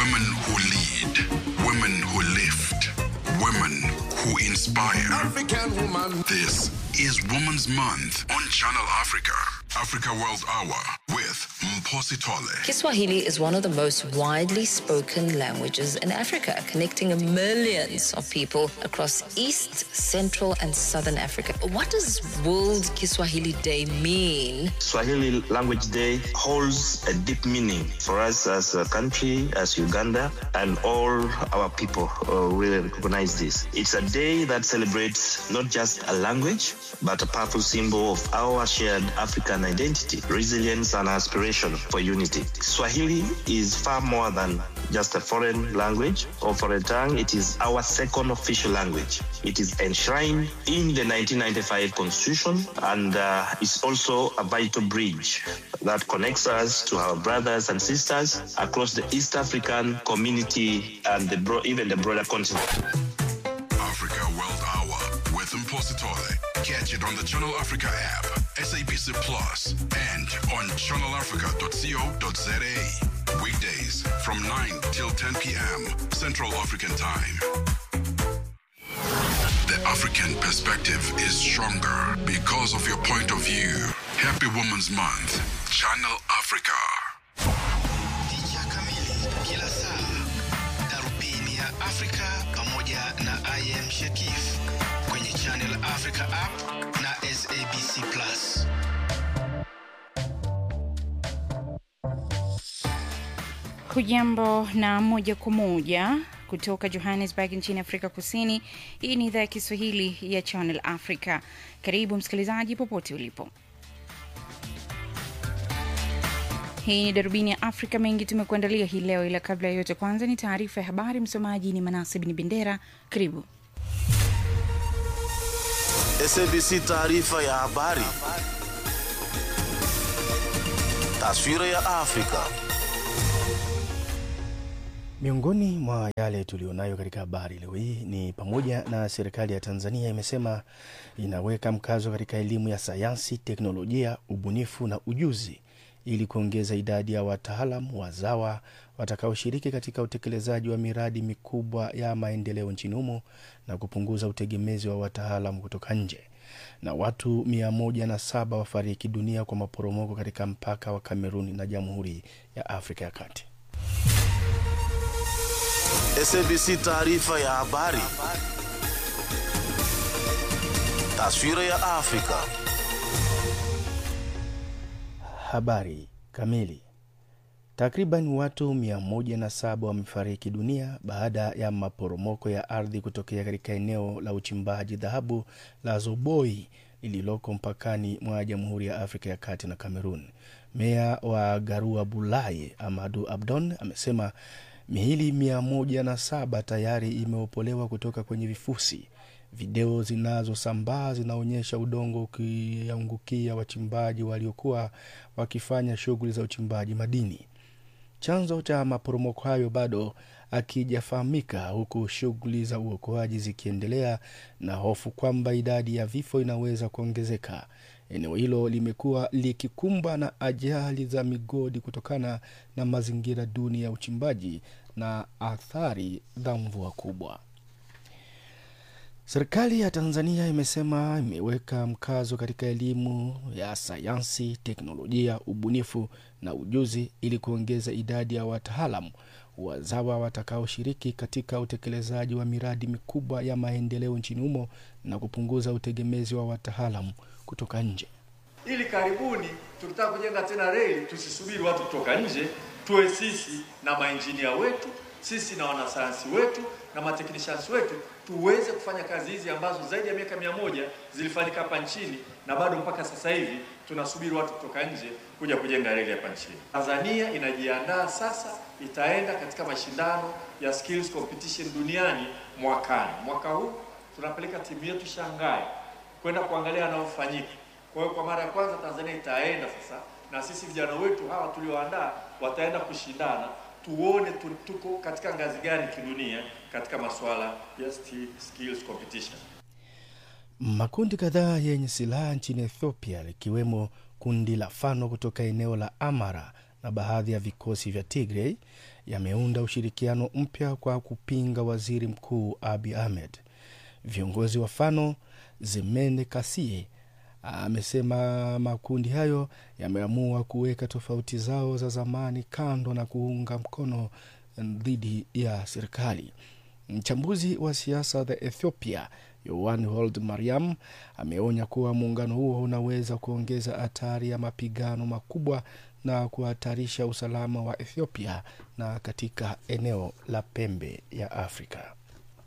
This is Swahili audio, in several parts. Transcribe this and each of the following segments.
Women who lead, women who lift, women who inspire. African woman. This is Women's Month on Channel Africa. Africa World Hour with Mposi Tole. Kiswahili is one of the most widely spoken languages in Africa, connecting millions of people across East, Central, and Southern Africa. What does World Kiswahili Day mean? Swahili Language Day holds a deep meaning for us as a country, as Uganda, and all our people uh, really recognize this. It's a day that celebrates not just a language, but a powerful symbol of our shared African identity, resilience, and aspiration for unity. Swahili is far more than just a foreign language or foreign tongue. It is our second official language. It is enshrined in the 1995 Constitution and uh, is also a vital bridge that connects us to our brothers and sisters across the East African community and the bro- even the broader continent. Africa World Hour with Mposi Tole. Catch it on the Channel Africa app, SABC Plus, and on channelafrica.co.za. Weekdays from 9 till 10 p.m. Central African Time. The African perspective is stronger because of your point of view. Happy Women's Month. Channel Africa. Picha kamili kila saa, darubini ya Afrika pamoja na IM Shekif kwenye Channel Africa app na SABC Plus. Hujambo na moja kwa moja kutoka Johannesburg nchini Afrika Kusini. Hii ni idhaa ya Kiswahili ya Channel Africa. Karibu msikilizaji, popote ulipo. Hii ni darubini ya Afrika. Mengi tumekuandalia hii leo, ila kabla ya yote, kwanza ni taarifa ya habari. Msomaji ni Manasib ni Bendera. Karibu. SABC taarifa ya habari. Taswira ya Afrika. Miongoni mwa yale tulionayo katika habari leo hii ni pamoja na serikali ya Tanzania imesema inaweka mkazo katika elimu ya sayansi, teknolojia, ubunifu na ujuzi ili kuongeza idadi ya wataalam wazawa watakaoshiriki katika utekelezaji wa miradi mikubwa ya maendeleo nchini humo na kupunguza utegemezi wa wataalam kutoka nje. Na watu mia moja na saba wafariki dunia kwa maporomoko katika mpaka wa Kameruni na Jamhuri ya Afrika ya Kati. SABC taarifa ya habari. Taswira ya Afrika. Habari kamili. Takriban watu 107 wamefariki dunia baada ya maporomoko ya ardhi kutokea katika eneo la uchimbaji dhahabu la Zoboi lililoko mpakani mwa Jamhuri ya Afrika ya Kati na Kamerun. Meya wa Garua Bulaye Amadu Abdon amesema miili 107 tayari imeopolewa kutoka kwenye vifusi. Video zinazosambaa zinaonyesha udongo ukiangukia wachimbaji waliokuwa wakifanya shughuli za uchimbaji madini. Chanzo cha maporomoko hayo bado akijafahamika, huku shughuli za uokoaji zikiendelea na hofu kwamba idadi ya vifo inaweza kuongezeka. Eneo hilo limekuwa likikumbwa na ajali za migodi kutokana na mazingira duni ya uchimbaji na athari za mvua kubwa. Serikali ya Tanzania imesema imeweka mkazo katika elimu ya sayansi, teknolojia, ubunifu na ujuzi ili kuongeza idadi ya wataalamu wazawa watakaoshiriki katika utekelezaji wa miradi mikubwa ya maendeleo nchini humo na kupunguza utegemezi wa wataalamu kutoka nje. ili karibuni tukitaka kujenga tena reli tusisubiri watu kutoka nje, tuwe sisi na mainjinia wetu, sisi na wanasayansi wetu na mateknishans wetu tuweze kufanya kazi hizi ambazo zaidi ya miaka mia moja zilifanyika hapa nchini na bado mpaka sasa hivi tunasubiri watu kutoka nje kuja kujenga reli hapa nchini. Tanzania inajiandaa sasa, itaenda katika mashindano ya skills competition duniani mwakani. Mwaka huu tunapeleka timu yetu Shanghai kwenda kuangalia yanayofanyika. Kwa hiyo kwa mara ya kwanza Tanzania itaenda sasa, na sisi vijana wetu hawa tulioandaa wataenda kushindana, tuone tu- tuko katika ngazi gani kidunia katika masuala ya sti- skills competition. Makundi kadhaa yenye silaha nchini Ethiopia likiwemo kundi la Fano kutoka eneo la Amara na baadhi ya vikosi vya Tigray yameunda ushirikiano mpya kwa kupinga waziri mkuu Abiy Ahmed. Viongozi wa Fano Zemene Kasie amesema makundi hayo yameamua kuweka tofauti zao za zamani kando na kuunga mkono dhidi ya serikali. Mchambuzi wa siasa za Ethiopia Yohan Hold Mariam ameonya kuwa muungano huo unaweza kuongeza hatari ya mapigano makubwa na kuhatarisha usalama wa Ethiopia na katika eneo la pembe ya Afrika.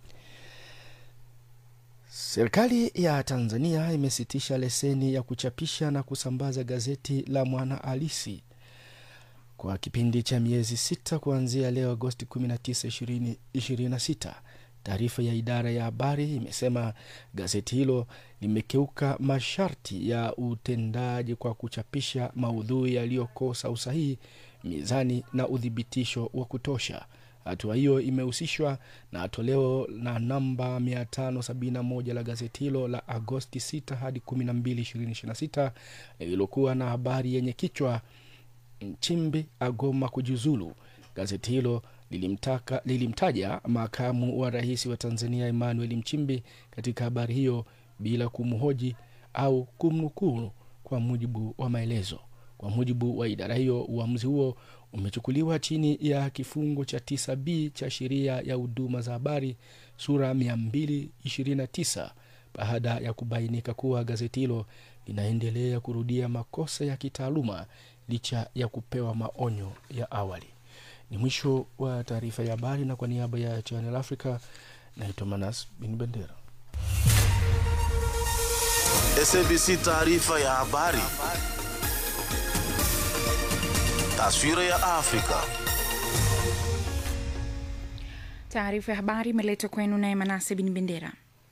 Serikali ya Tanzania imesitisha leseni ya kuchapisha na kusambaza gazeti la Mwana Halisi kwa kipindi cha miezi sita kuanzia leo Agosti 19, 2026. Taarifa ya idara ya habari imesema gazeti hilo limekeuka masharti ya utendaji kwa kuchapisha maudhui yaliyokosa usahihi, mizani na uthibitisho wa kutosha. Hatua hiyo imehusishwa na toleo na namba 571 la gazeti hilo la Agosti 6 hadi 12, 2026 lililokuwa na habari yenye kichwa Nchimbi agoma kujiuzulu. Gazeti hilo lilimtaka, lilimtaja makamu wa rais wa Tanzania Emmanuel Nchimbi katika habari hiyo bila kumhoji au kumnukuu kwa mujibu wa maelezo. Kwa mujibu wa idara hiyo, uamuzi huo umechukuliwa chini ya kifungu cha 9b cha sheria ya huduma za habari sura 229 baada ya kubainika kuwa gazeti hilo linaendelea kurudia makosa ya kitaaluma licha ya kupewa maonyo ya awali. Ni mwisho wa taarifa ya habari, na kwa niaba ya Channel Africa naitwa Manas Bin Bendera. SABC taarifa ya habari. Taswira ya Afrika. Taarifa ya habari imeletwa kwenu naye Manase Bin Bendera.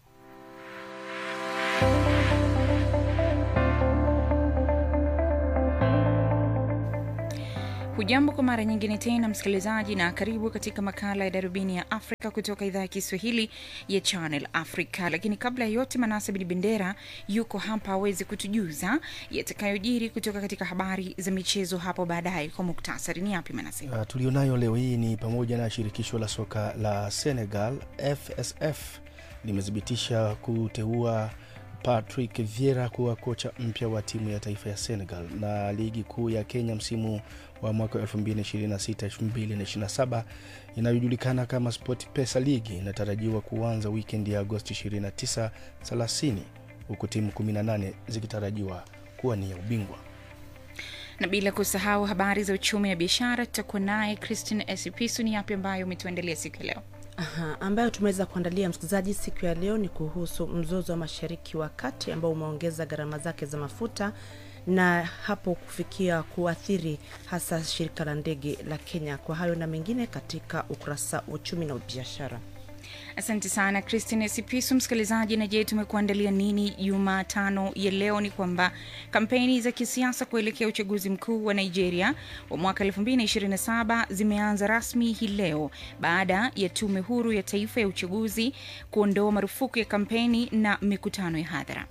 Hujambo kwa mara nyingine tena msikilizaji, na karibu katika makala ya darubini ya Afrika kutoka idhaa ya Kiswahili ya Channel Africa. Lakini kabla ya yote, Manase Bin Bendera yuko hapa awezi kutujuza yatakayojiri kutoka katika habari za michezo hapo baadaye. Kwa muktasari, ni yapi Manase? Uh, tulionayo leo hii ni pamoja na shirikisho la soka la Senegal FSF limethibitisha kuteua Patrick Vieira kuwa kocha mpya wa timu ya taifa ya Senegal, na ligi kuu ya Kenya msimu wa mwaka 2026-2027 inayojulikana kama SportPesa League inatarajiwa kuanza wikendi ya Agosti 29 30, huku timu 18 zikitarajiwa kuwania ubingwa na bila kusahau habari za uchumi na biashara, tutakuwa naye Christine Esipisu. Ni yapi ambayo umetuandalia siku ya leo? Aha, ambayo tumeweza kuandalia msikilizaji siku ya leo ni kuhusu mzozo wa mashariki wa kati ambao umeongeza gharama zake za mafuta na hapo kufikia kuathiri hasa shirika la ndege la Kenya. Kwa hayo na mengine katika ukurasa wa uchumi na biashara. Asante sana Christine Sipisu. Msikilizaji, na je, tumekuandalia nini Jumatano ya leo? Ni kwamba kampeni za kisiasa kuelekea uchaguzi mkuu wa Nigeria wa mwaka 2027 zimeanza rasmi hii leo baada ya tume huru ya taifa ya uchaguzi kuondoa marufuku ya kampeni na mikutano ya hadhara.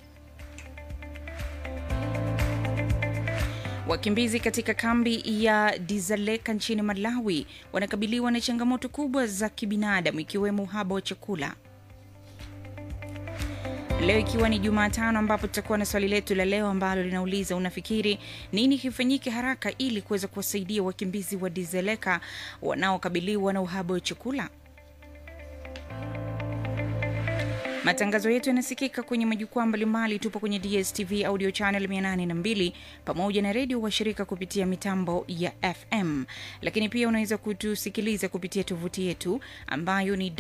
Wakimbizi katika kambi ya Dizaleka nchini Malawi wanakabiliwa na changamoto kubwa za kibinadamu ikiwemo uhaba wa chakula. Leo ikiwa ni Jumatano, ambapo tutakuwa na swali letu la leo ambalo linauliza unafikiri nini kifanyike haraka ili kuweza kuwasaidia wakimbizi wa Dizaleka wanaokabiliwa na uhaba wa chakula? Matangazo yetu yanasikika kwenye majukwaa mbalimbali. Tupo kwenye DSTV audio channel 802 pamoja na redio washirika kupitia mitambo ya FM, lakini pia unaweza kutusikiliza kupitia tovuti yetu ambayo ni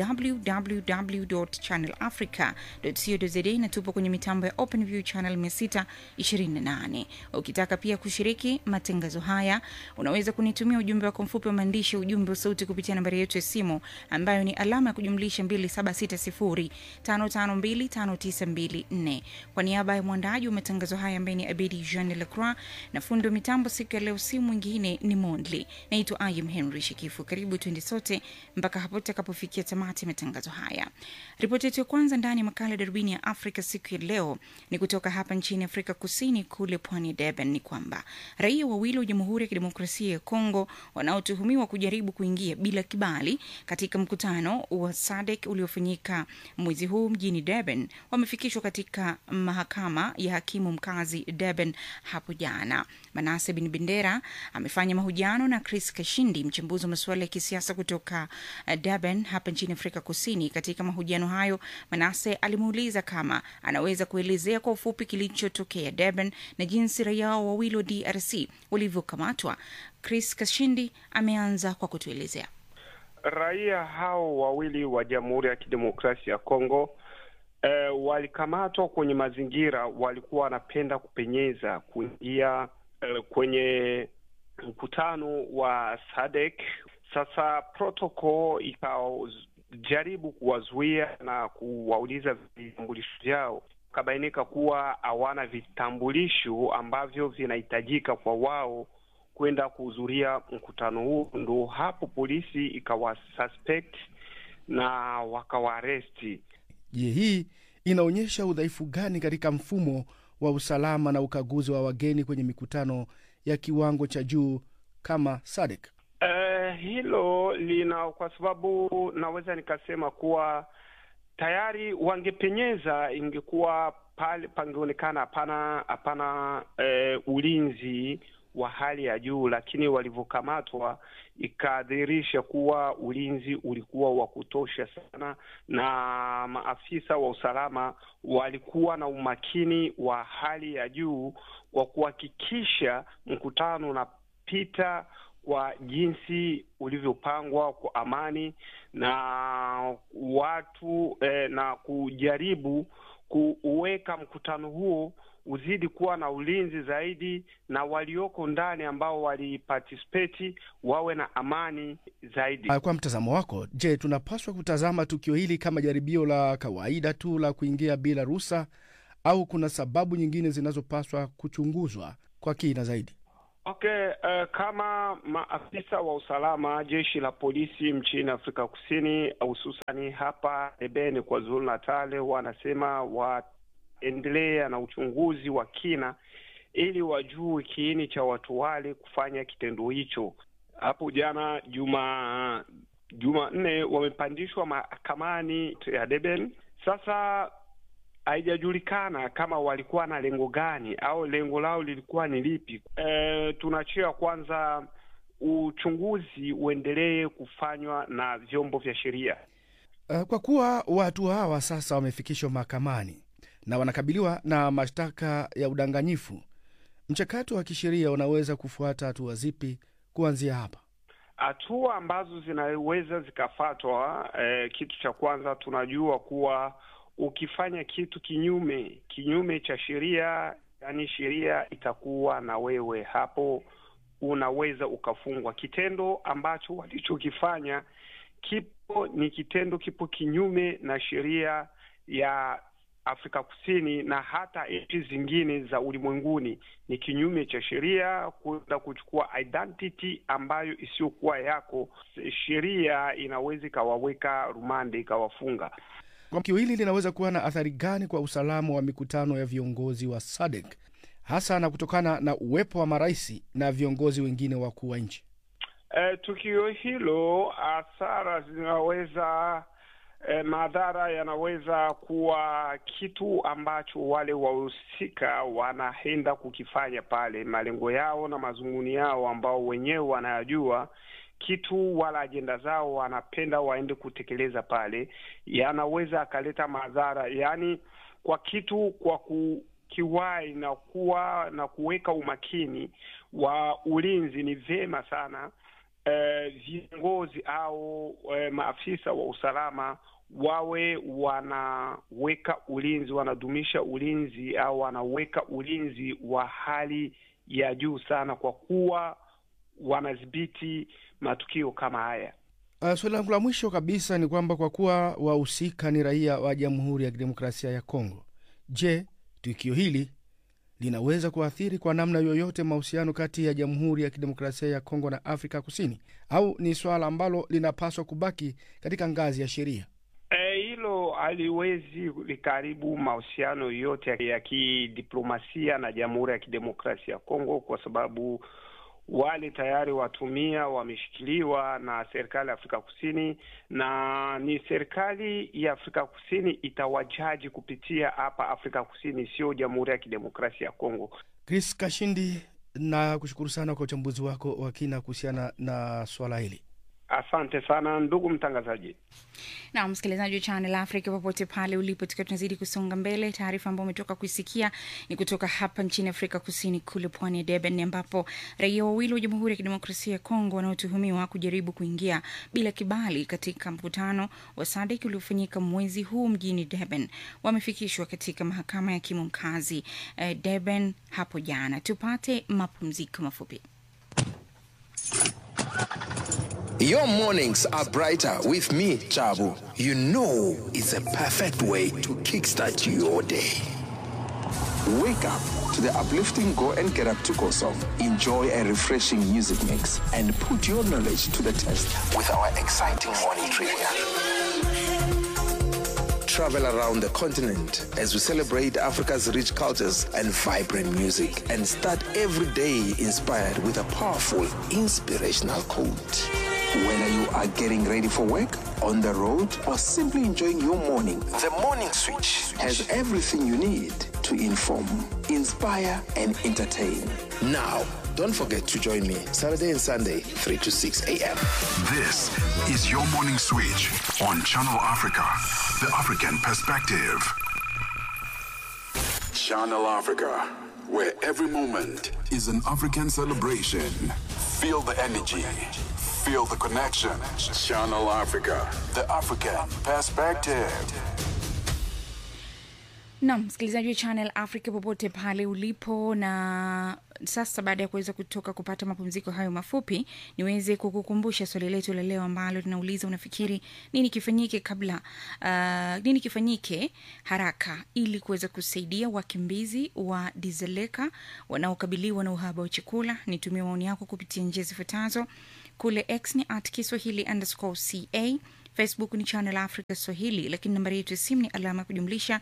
www.channelafrica.co.za na tupo kwenye mitambo ya OpenView channel 628. Ukitaka pia kushiriki matangazo haya, unaweza kunitumia ujumbe wako mfupi wa maandishi, ujumbe wa sauti kupitia nambari yetu ya simu ambayo ni alama ya kujumlisha 2760 276055259254. Kwa niaba ya mwandaji wa matangazo haya ambaye ni Abedi Jean Lacroix na fundi wa mitambo siku ya leo, si mwingine ni Mondli. Naitwa Ayam Henry Shikifu. Karibu tuende sote mpaka hapo tutakapofikia tamati ya matangazo haya. Ripoti yetu ya kwanza ndani ya makala darubini ya Afrika siku ya leo ni kutoka hapa nchini Afrika Kusini, kule pwani ya Durban, ni kwamba raia wawili wa Jamhuri ya Kidemokrasia ya Kongo wanaotuhumiwa kujaribu kuingia bila kibali katika mkutano wa SADC uliofanyika mwezi huu mjini Durban wamefikishwa katika mahakama ya hakimu mkazi Durban hapo jana. Manase Bin Bendera amefanya mahojiano na Chris Kashindi, mchambuzi wa masuala ya kisiasa kutoka uh, Durban hapa nchini Afrika Kusini. Katika mahojiano hayo, Manase alimuuliza kama anaweza kuelezea kwa ufupi kilichotokea Durban na jinsi raia hao wawili wa DRC walivyokamatwa. Chris Kashindi ameanza kwa kutuelezea. Raia hao wawili wa Jamhuri ya Kidemokrasia ya Kongo eh, walikamatwa kwenye mazingira, walikuwa wanapenda kupenyeza kuingia eh, kwenye mkutano wa SADC. Sasa protocol ikajaribu kuwazuia na kuwauliza vitambulisho vyao, ikabainika kuwa hawana vitambulisho ambavyo vinahitajika kwa wao kwenda kuhudhuria mkutano huu. Ndo hapo polisi ikawasuspect na wakawaaresti. Je, hii inaonyesha udhaifu gani katika mfumo wa usalama na ukaguzi wa wageni kwenye mikutano ya kiwango cha juu kama SADC? Uh, hilo lina kwa sababu naweza nikasema kuwa tayari wangepenyeza, ingekuwa pale pangeonekana hapana hapana eh, ulinzi wa hali ya juu, lakini walivyokamatwa ikadhihirisha kuwa ulinzi ulikuwa wa kutosha sana, na maafisa wa usalama walikuwa na umakini wa hali ya juu kwa kuhakikisha mkutano unapita kwa jinsi ulivyopangwa kwa amani na watu eh, na kujaribu kuweka mkutano huo uzidi kuwa na ulinzi zaidi na walioko ndani ambao waliparticipate wawe na amani zaidi. Kwa mtazamo wako, je, tunapaswa kutazama tukio hili kama jaribio la kawaida tu la kuingia bila ruhusa au kuna sababu nyingine zinazopaswa kuchunguzwa kwa kina zaidi? Okay, uh, kama maafisa wa usalama jeshi la polisi nchini Afrika Kusini hususani hapa Durban kwa Zulu Natal wanasema waendelea na uchunguzi wa kina ili wajue kiini cha watu wale kufanya kitendo hicho. Hapo jana juma Jumanne wamepandishwa mahakamani ya Durban. Sasa haijajulikana kama walikuwa na lengo gani au lengo lao lilikuwa ni lipi. E, tunachia kwanza uchunguzi uendelee kufanywa na vyombo vya sheria. Uh, kwa kuwa watu hawa sasa wamefikishwa mahakamani na wanakabiliwa na mashtaka ya udanganyifu, mchakato wa kisheria unaweza kufuata hatua zipi kuanzia hapa? Hatua ambazo zinaweza zikafatwa, eh, kitu cha kwanza tunajua kuwa ukifanya kitu kinyume kinyume cha sheria, yani sheria itakuwa na wewe hapo, unaweza ukafungwa. Kitendo ambacho walichokifanya kipo ni kitendo kipo kinyume na sheria ya Afrika Kusini na hata nchi zingine za ulimwenguni. Ni kinyume cha sheria kwenda kuchukua identity ambayo isiyokuwa yako. Sheria inaweza ikawaweka rumande, ikawafunga. Tukio hili linaweza kuwa na athari gani kwa usalama wa mikutano ya viongozi wa SADC hasa na kutokana na uwepo wa marais na viongozi wengine wakuu wa nchi? E, tukio hilo hasara zinaweza e, madhara yanaweza kuwa kitu ambacho wale wahusika wanaenda kukifanya pale, malengo yao na mazunguni yao ambao wenyewe wanayajua kitu wala ajenda zao wanapenda waende kutekeleza pale, yanaweza akaleta madhara, yaani kwa kitu kwa kukiwai na kuwa na kuweka umakini wa ulinzi. Ni vyema sana eh, viongozi au eh, maafisa wa usalama wawe wanaweka ulinzi, wanadumisha ulinzi au wanaweka ulinzi wa hali ya juu sana, kwa kuwa wanadhibiti matukio kama haya. Uh, swali langu la mwisho kabisa ni kwamba kwa kuwa wahusika ni raia wa Jamhuri ya Kidemokrasia ya Kongo, je, tukio hili linaweza kuathiri kwa namna yoyote mahusiano kati ya Jamhuri ya Kidemokrasia ya Kongo na Afrika Kusini, au ni swala ambalo linapaswa kubaki katika ngazi ya sheria? Eh, hilo haliwezi likaribu mahusiano yote ya kidiplomasia na Jamhuri ya Kidemokrasia ya Kongo kwa sababu wale tayari watumia wameshikiliwa na serikali ya Afrika Kusini, na ni serikali ya Afrika Kusini itawajaji kupitia hapa Afrika Kusini, sio Jamhuri ya Kidemokrasia ya Kongo. Chris Kashindi, na kushukuru sana kwa uchambuzi wako wa kina kuhusiana na swala hili. Asante sana ndugu mtangazaji. na msikilizaji wa Channel Africa popote pale ulipo, tukiwa tunazidi kusonga mbele. Taarifa ambayo umetoka kuisikia ni kutoka hapa nchini Afrika Kusini, kule pwani ya Durban, ambapo raia wawili wa Jamhuri ya Kidemokrasia ya Kongo wanaotuhumiwa kujaribu kuingia bila kibali katika mkutano wa SADC uliofanyika mwezi huu mjini Durban wamefikishwa katika mahakama ya hakimu mkazi eh, Durban hapo jana. Tupate mapumziko mafupi. Your mornings are brighter with me, Chabu. You know it's a perfect way to kickstart your day. Wake up to the uplifting Go and Get Up to Go song. Enjoy a refreshing music mix and put your knowledge to the test with our exciting morning trivia. Travel around the continent as we celebrate Africa's rich cultures and vibrant music and start every day inspired with a powerful inspirational quote. Whether you are getting ready for work, on the road, or simply enjoying your morning, the Morning Switch has everything you need to inform, inspire, and entertain. Now, don't forget to join me Saturday and Sunday, 3 to 6 a.m. This is your morning switch on Channel Africa, the African perspective. Channel Africa, where every moment is an African celebration. Feel the energy, feel the connection. Channel Africa, the African perspective. Nam msikilizaji wa Channel Africa popote pale ulipo, na sasa baada ya kuweza kutoka kupata mapumziko hayo mafupi, niweze kukukumbusha swali letu la leo ambalo linauliza unafikiri nini kifanyike kabla uh, nini kifanyike haraka ili kuweza kusaidia wakimbizi wa Dizeleka wanaokabiliwa na uhaba wa chakula. Nitumie maoni yako kupitia njia zifuatazo kule X ni at Kiswahili underscore ca Facebook ni Channel Africa Swahili, lakini nambari yetu ya simu ni alama ya kujumlisha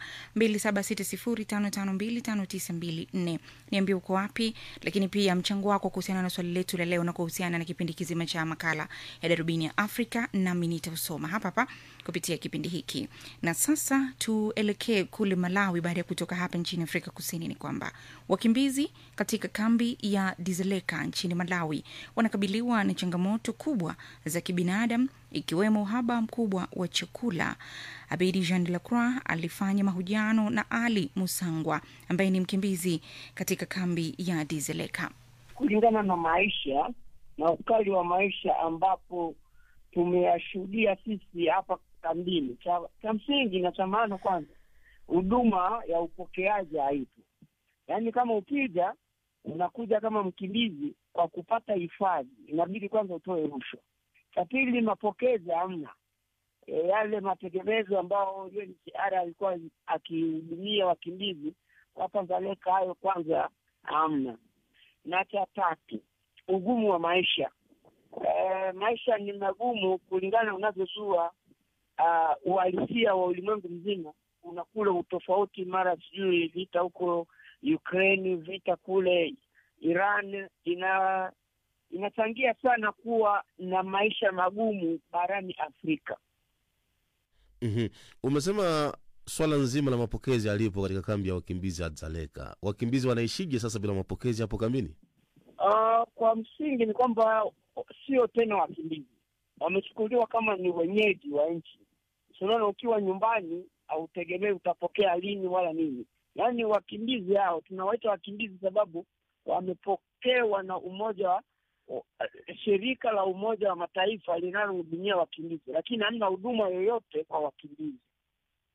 276055259254. Niambie uko wapi, lakini pia mchango wako kuhusiana na swali letu la leo na kuhusiana na kipindi kizima cha makala ya darubini ya Afrika, nami nitausoma hapa hapa kupitia kipindi hiki. Na sasa tuelekee kule Malawi. Baada ya kutoka hapa nchini Afrika Kusini, ni kwamba wakimbizi katika kambi ya Dizeleka nchini Malawi wanakabiliwa na changamoto kubwa za kibinadamu ikiwemo uhaba mkubwa wa chakula. Abedi Jean de la Croix alifanya mahojiano na Ali Musangwa ambaye ni mkimbizi katika kambi ya Dizeleka. kulingana na maisha na ukali wa maisha ambapo tumeyashuhudia sisi hapa kambini. Cha, cha msingi na cha maana, kwanza huduma ya upokeaji haipo. Yaani kama ukija unakuja kama mkimbizi kwa kupata hifadhi, inabidi kwanza utoe rushwa. Cha pili, mapokezi hamna. E, yale mategemezo ambao UNHCR alikuwa akihudumia wakimbizi hapa Dzaleka, hayo kwanza hamna. Na cha tatu, ugumu wa maisha. E, maisha ni magumu kulingana unavyozua uh, uhalisia wa ulimwengu mzima. Kuna kule utofauti, mara sijui vita huko Ukraine, vita kule Iran, ina inachangia sana kuwa na maisha magumu barani Afrika. mm Umesema swala nzima la mapokezi alipo katika kambi ya wakimbizi ya Dzaleka. Wakimbizi wanaishije sasa bila mapokezi hapo kambini? Uh, kwa msingi ni kwamba sio tena wakimbizi, wamechukuliwa kama ni wenyeji wa nchi. Unaona, ukiwa nyumbani hautegemei utapokea lini wala nini. Yaani wakimbizi hao tunawaita wakimbizi sababu wamepokewa na umoja wa shirika la Umoja wa Mataifa linalohudumia wakimbizi, lakini hamna huduma yoyote kwa wakimbizi.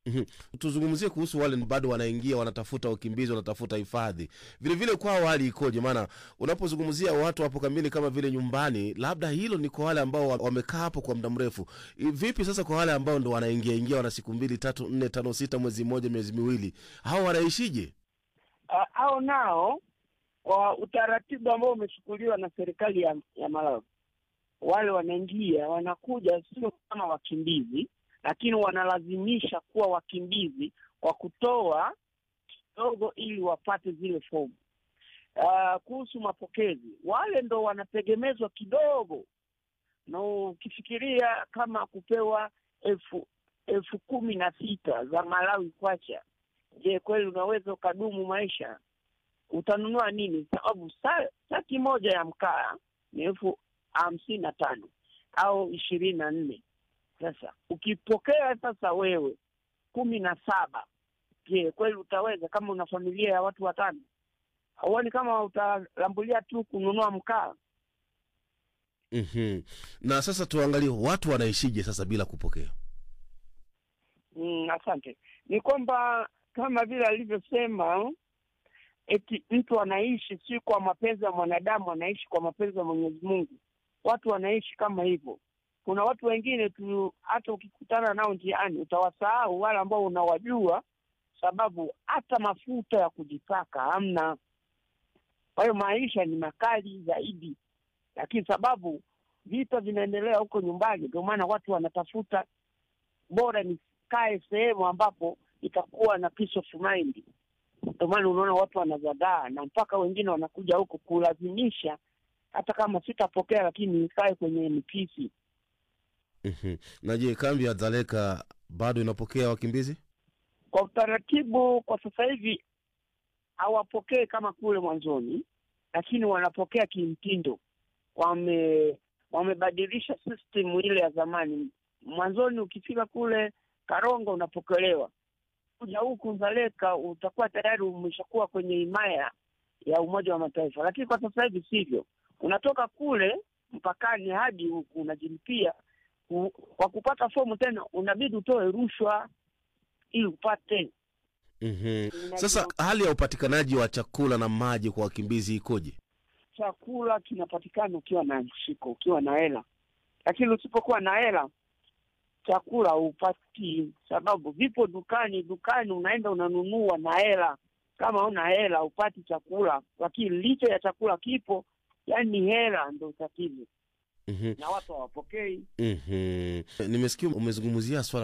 Mhm. tuzungumzie kuhusu wale bado wanaingia wanatafuta wakimbizi wanatafuta hifadhi vilevile kwao hali ikoje maana unapozungumzia watu hapo kambini kama vile nyumbani labda hilo ni kwa wale ambao wa- wamekaa hapo kwa muda mrefu I- vipi sasa kwa wale ambao ndo wanaingia ingia wana siku mbili tatu nne tano sita mwezi mmoja miezi miwili hao wanaishije Ah, hao nao kwa utaratibu ambao umechukuliwa na serikali ya, ya Malawi, wale wanaingia wanakuja sio kama wakimbizi, lakini wanalazimisha kuwa wakimbizi kwa kutoa kidogo ili wapate zile fomu. Uh, kuhusu mapokezi, wale ndo wanategemezwa kidogo, na ukifikiria kama kupewa elfu elfu kumi na sita za Malawi kwacha Je, kweli unaweza ukadumu maisha? Utanunua nini? Sababu sa- saki moja ya mkaa ni elfu hamsini na tano au ishirini na nne. Sasa ukipokea sasa wewe kumi na saba, je, kweli utaweza? Kama una familia ya watu watano, hauoni kama utalambulia tu kununua mkaa? mm-hmm. na sasa tuangalie watu wanaishije sasa bila kupokea Mm, asante. Ni kwamba kama vile alivyosema, eti mtu anaishi si kwa mapenzi ya mwanadamu, anaishi kwa mapenzi ya Mwenyezi Mungu. Watu wanaishi kama hivyo. Kuna watu wengine tu, hata ukikutana nao njiani utawasahau wale ambao unawajua, sababu hata mafuta ya kujipaka hamna. Kwa hiyo maisha ni makali zaidi, lakini sababu vita vinaendelea huko nyumbani, ndio maana watu wanatafuta bora nikae sehemu ambapo itakuwa na peace of mind. Ndio maana unaona watu wanazagaa na mpaka wengine wanakuja huku kulazimisha, hata kama sitapokea, lakini nikae kwenye mipisi. mm-hmm. na je kambi ya dzaleka bado inapokea wakimbizi Kwa utaratibu, kwa sasa hivi hawapokee kama kule mwanzoni, lakini wanapokea kimtindo. Wame wamebadilisha system ile ya zamani. Mwanzoni ukifika kule Karongo unapokelewa, kuja huku Nzaleka utakuwa tayari umeshakuwa kwenye himaya ya Umoja wa Mataifa, lakini kwa sasa hivi sivyo. Unatoka kule mpakani hadi huku unajilipia. Ku- Kwa kupata fomu tena unabidi utoe rushwa ili upate. mm-hmm. sasa hali ya upatikanaji wa chakula na maji kwa wakimbizi ikoje Chakula kinapatikana ukiwa na mshiko, ukiwa na hela, lakini usipokuwa na hela chakula hupati, sababu vipo dukani. Dukani unaenda unanunua na hela, kama una hela upati chakula, lakini licha ya chakula kipo, yani hela ndo tatizo, mm-hmm. na watu hawapokei. mm-hmm. nimesikia umezungumzia swala